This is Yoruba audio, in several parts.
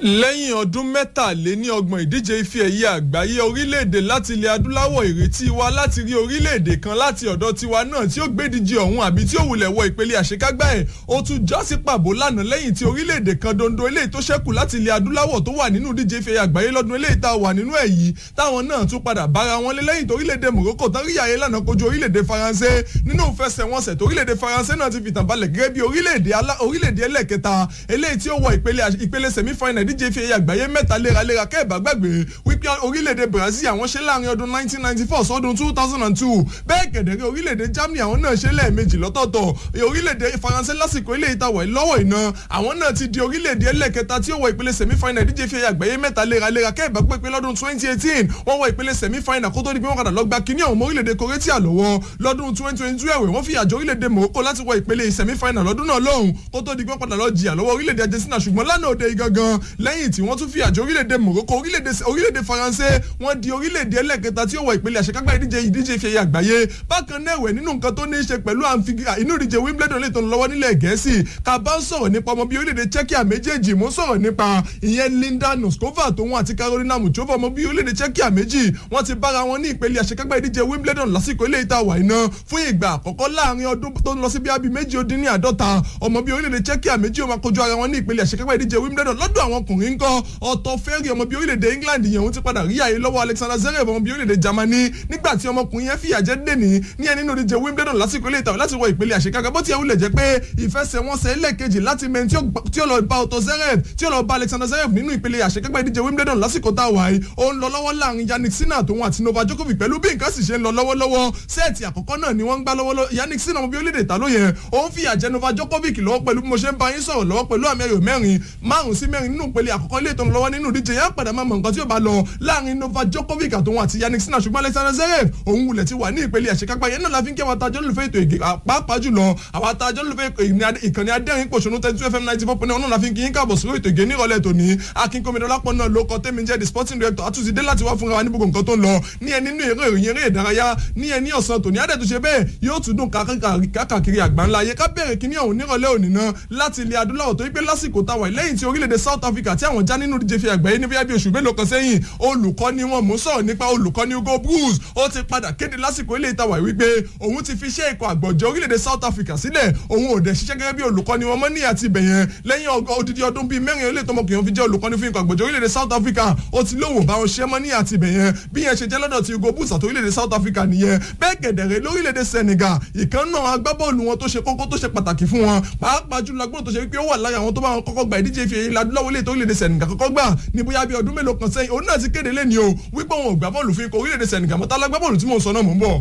lẹ́yìn ọdún mẹ́tàléní ọgbọ̀n ìdíje ife ẹ̀yẹ àgbáyé orílẹ̀-èdè láti ilẹ̀ adúláwọ̀ ìrètí wa láti rí orílẹ̀-èdè kan láti ọ̀dọ̀ tiwa náà tí ó gbédíje ọ̀hún àbí tí ó wulẹ̀ wọ ìpele àṣekágbá ẹ̀ ó tún já sí pàbó lánàá lẹ́yìn tí orílẹ̀-èdè kan dondo eléyìí tó ṣẹ́kù láti ilẹ̀ adúláwọ̀ tó wà nínú ìdíje ife ẹ̀yẹ àgbáyé lọ́dún eléyìí tá a wà nínú ẹ̀ yìí táwọn náà tún padà bára wọn lé lẹ́yìn tó orílẹ̀-èdè Morocco tán rí àyè lánàá kojú orílẹ̀-èdè Faransé nínú ìfẹsẹ̀wọnsẹ̀ tó orílẹ̀-èdè Faransé náà ti fìtàn balẹ̀ gẹ́gẹ́ bí orílẹ̀-èdè ẹlẹ́kẹta eléyìí tí ó wọ ìpele semi-final ìdíje ife ẹ̀yẹ àgbáyé mẹ́ta léraléra kẹ́ẹ̀bá gbàgbé wípé orílẹ̀-èdè Brazil àwọn ṣe láàrin ọdún 1994 sọ́dún 2002 bẹ́ẹ̀ kẹ̀dẹ̀rẹ́ orílẹ̀-èdè Germany àwọn náà ṣe lẹ́ẹ̀mejì lọ́tọ̀ọ̀tọ̀ orílẹ̀-èdè Faransé lásìkò ilé ìtawọ̀ lọ́wọ́ iná àwọn náà ti di orílẹ̀-èdè ẹlẹ́kẹta tí ó wọ ìpele semi-final ìdíje ife ẹ̀yẹ àgbáyé mẹ́ta léraléra kẹ́ẹ̀bá pépé lọ́dún 2018 wọ́n wọ ìpele semi-final kó tó di pé wọ́n padà lọ gba kíní àwọn ọmọ orílẹ̀-èdè Croatia lọ́wọ́ lọ́dún 2022 ẹ̀wẹ̀ wọ́n fìyà jẹ orílẹ̀-èdè Morocco láti wọ ìpele semi-final lọ́dún náà lọ́hùn kó tó di pé wọ́n padà lọ jìyà lọ́wọ́ orílẹ̀-èdè Argentina ṣùgbọ́n lánàá òde igangan lẹ́yìn tí wọ́n tún fìyà jẹ orílẹ̀-èdè Morocco orílẹ̀-èdè Faransé wọ́n di orílẹ̀-èdè ẹlẹ́kẹta tí ó wọ ìpele àṣekágbá ìdíje ìdíje ìfẹ̀yẹ àgbáyé bákan náà ẹ̀wẹ̀ nínú nǹkan tó ní í ṣe pẹ̀lú inú ìdíje Wimbledon lè tó ń lọ́wọ́ nílẹ̀ Gẹ̀ẹ́sì ká bá ń sọ̀rọ̀ nípa ọmọ bíi orílẹ̀-èdè Czechia méjèèjì mú sọ̀rọ̀ nípa ìyẹn Linda Noskova tóun àti Carolina Muchova ọmọ bíi orílẹ̀-èdè Czechia méjì wọ́n ti bára wọn ní ìpele àṣekágbá ìdíje Wimbledon lásìkò ilé ìta wà iná fún ìgbà àkọ́kọ́ láàrin ọdún tó ń lọ sí bí abí méjì ó dín ní àádọ́ta ọmọ bíi orílẹ̀-èdè Czechia méjì ó máa kojú ara wọn ní ìpele àṣekágbá ìdíje Wimbledon lọ́dọ̀ àwọn ọkùnrin ńkọ́ ọ̀tọ̀ fẹ́rì ọmọ bíi orílẹ̀-èdè England yẹn òun ti padà rí àyè lọ́wọ́ Alexander Zverev ọmọ bíi orílẹ̀-èdè Germany nígbà tí ọmọkùnrin yẹn fìyà jẹ dèní ní ẹni nínú ìdíje Wimbledon lásìkò ilé ìtàwé láti wọ ìpele àṣekágbá bó ti ẹ̀ wulẹ̀ jẹ́ pé ìfẹsẹ̀wọnsẹ̀ ẹlẹ́ẹ̀kejì láti mẹ́rin tí ó lọ bá Otto Zverev tí ó lọ bá Alexander Zverev nínú ìpele àṣekágbá ìdíje Wimbledon lásìkò tá a wà yìí ó ń lọ lọ́wọ́ láàrin Yannick Sinner tóun àti Novak Djokovic pẹ̀lú bí nǹkan sì ṣe ń lọ lọ́wọ́lọ́wọ́ sẹ́ẹ̀tì àkọ́kọ́ náà ni wọ́n ń gbá lọ́wọ́ Yannick Sinner ọmọ bí orílẹ̀-èdè ta ló yẹ ó ń fìyà jẹ Novak Djokovic lọ́wọ́ pẹ̀lú bí mo ṣe ń bá yín sọ̀rọ̀ lọ́wọ́ pẹ̀lú àmì ẹ̀yọ̀ mẹ́rin márùn sí mẹ́rin nínú ìpele àkọ́kọ́ ilé ìtọ́nu lọ́wọ́ nínú ìdíje yẹn padà máa mọ nǹkan tí ó bá lọ láàrin Novak Djokovic àtòun àti Yannick Sinner ṣùgbọ́n Alexander Zverev òun wulẹ̀ ti wà ní ìpele àṣekágbá yẹn náà la fi ń kí àwọn atajọ́ lólùfẹ́ ètò ìgè pàápàá jùlọ àwọn atajọ́ lólùfẹ́ ìkànnì adẹ́rìn pòṣónú thirty two fm ninety four point one náà la fi ń kí yín káàbọ̀ sórí ètò ìgè nírọ̀lẹ́ tòní akínkómìdọ́lápọ̀ náà ló kọ́ tẹ́mi jẹ́ the sporting director àtúnṣe dé láti wá fúnra wa ní gbogbo nǹkan tó ń lọ ní ẹ nínú eré ìròyìn eré ìdárayá ní ẹ ní ọ̀sán tòní adẹ́túnṣe bẹ́ẹ̀ yóò tún dùn káàkiri àgbáńlá ayé ká bẹ̀rẹ̀ kíní ọ̀hún nírọ̀lẹ́ òní náà láti ilẹ̀ adúláwọ̀ tó wípé lásìkò táwa lẹ́yìn tí orílẹ̀-èdè South Africa tí àwọn já nínú ìdíje fi àgbáyé ní bíi oṣù mélòó kan sẹ́yìn olùkọ́ni wọn mú sọ̀rọ̀ nípa olùkọ́ni Hugo Bruce ó ti padà kéde lásìkò ilé ìtawà wípé òun ti fi iṣẹ́ ikọ̀ àgbọ̀jọ orílẹ̀-èdè South Africa sílẹ̀ òun ò dẹ̀ ṣiṣẹ́ gẹ́gẹ́ bí olùkọ́ni wọn mọ́ ní àti ibẹ̀yẹn lẹ́yìn odidi ọdún bíi mẹ́rin ilé tọmọkùnrin fi jẹ́ olùkọ́ni fún ikọ̀ àgbọ̀jọ orílẹ̀-èdè South Africa ó ti lóhùn bá wọn ṣe mọ́ ní àti ibẹ̀yẹn bí yẹn ṣe jẹ́ lọ́dọ̀ ti Hugo Bruce àti orílẹ̀-èdè South Africa nìyẹn bẹ́ẹ̀ kẹ̀dẹ̀rẹ̀ lórílẹ̀-èdè Senegal ìkan náà agbábọ́ọ̀lù wọn tó ṣe kókó tó ṣe pàtàkì fún wọn pàápàá jùlọ agbóhùn tó ṣe wípé ó wà lára àwọn tó bá wọn kọ́kọ́ gba ìdíje ìfìyè ilẹ̀ adúláwọ̀ ilé tó orílẹ̀-èdè Senegal kọ́kọ́ gbà ní bóyá bíi ọdún mélòó kan sẹ́yìn òun náà ti kéde lẹ́ni o wípé wọn ò gbá bọ́ọ̀lù fún ikọ̀ orílẹ̀-èdè Senegal mọ́tà lágbábọ́ọ̀lù tí mò ń sọ náà mò ń bọ̀.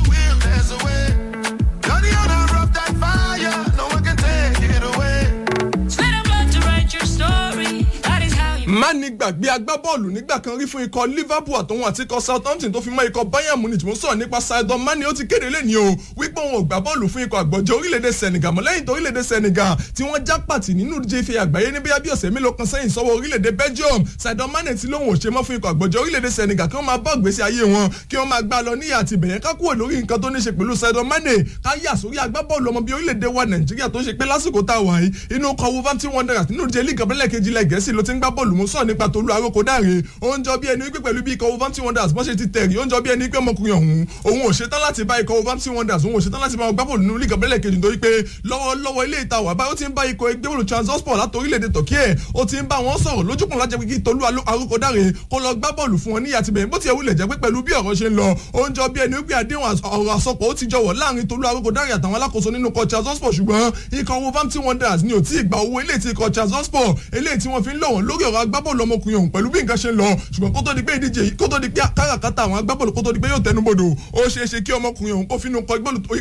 má ní gbàgbé agbábọ́ọ̀lù nígbà kan rí fún ikọ̀ Liverpool àtòun àti ikọ̀ Southampton tó fi mọ́ ikọ̀ Bayern Munich mo sọ̀rọ̀ nípa Sadio Mane ó ti kéde lẹ́ni o wípé òun ò gbá bọ́ọ̀lù fún ikọ̀ àgbọ̀jọ orílẹ̀-èdè Senegal mọ́ lẹ́yìn tó orílẹ̀-èdè Senegal tí wọ́n já pàtì nínú ìdíje ife àgbáyé ní bíyà bí ọ̀sẹ̀ mélòó kan sẹ́yìn sọ́wọ́ orílẹ̀-èdè Belgium Sadio Mane ti lóun ò ṣe mọ́ fún ikọ̀ àgbọ̀jọ orílẹ̀-èdè Senegal kí wọ́n máa bá ìgbésí ayé wọn kí wọ́n máa gbá lọ níyà àti ìbẹ̀yẹn ká kúrò lórí nǹkan tó ní ṣe pẹ̀lú Sadio Mane ká yà sórí agbábọ́ọ̀lù ọmọ bíi orílẹ̀-èdè wa Nàìjíríà tó ń ṣe pé lásìkò tá a wà yìí inú ọkọ̀ Wolverhampton Wanderers nínú ìdíje líìgì abẹ́lẹ̀ kejì ilẹ̀ Gẹ̀ẹ́sì ló ti ń gbá bọ́ọ̀lù mú sọ̀rọ̀ nípa Tolú aróko dáre ó ń jọ bí ẹni wípé pẹ̀lú bí ikọ̀ Wolverhampton Wanderers bọ́n ṣe ti tẹ̀rí ó ń jọ bí ẹni wípé ọmọkùnrin ọ̀hún òun ò ṣetán láti bá ikọ̀ Wolverhampton Wanderers òun ò ṣetán láti bá wọn gbá bọ́ọ̀lù nínú líìgì abẹ́lẹ̀ kejì nítorí pé lọ́wọ́lọ́wọ́ ilé ìta wà báyìí ó ti ń bá ikọ̀ ẹgbẹ́ bọ́ọ̀lù Trabzonspor láti orílẹ̀-èdè Turkey ẹ̀ ó ti ń bá wọn sọ̀rọ̀ lójúkùn lájẹ́ pé kí Tolú aróko dáre kó lọ gbá bọ́ọ̀lù fún wọn ní àtibẹ̀yìn bó ti ẹ̀ wulẹ̀ jẹ́ pé pẹ̀lú bí ọ̀rọ̀ ṣe ń lọ ó ń jọ bí ẹni wípé àdéhùn ọ̀rọ̀ àsọpọ̀ ó ti jọwọ́ láàrin Tolú aróko dáre àtàwọn alákòóso nínú ikọ̀ Trabzonspor ṣùgbọ́n ikọ̀ Wolverhampton Wanderers ni ò tí ì gba owó eléyìí tí ikọ̀ Trabzonspor eléyìí tí wọ́n fi ń lọ̀ wọ́n lórí ọ̀rọ̀ agbábọ́ọ̀lù ọmọkùnrin ọ̀hún pẹ̀lú bí nǹkan ṣe ń lọ ṣùgbọ́n kó tó di pé ìdíje yìí kó tó di pé káràkátà àwọn agbábọ́ọ̀lù kó tó di pé yóò tẹnubodò ó ṣeé ṣe kí ọmọkùnrin ọ̀hún kó finú kọ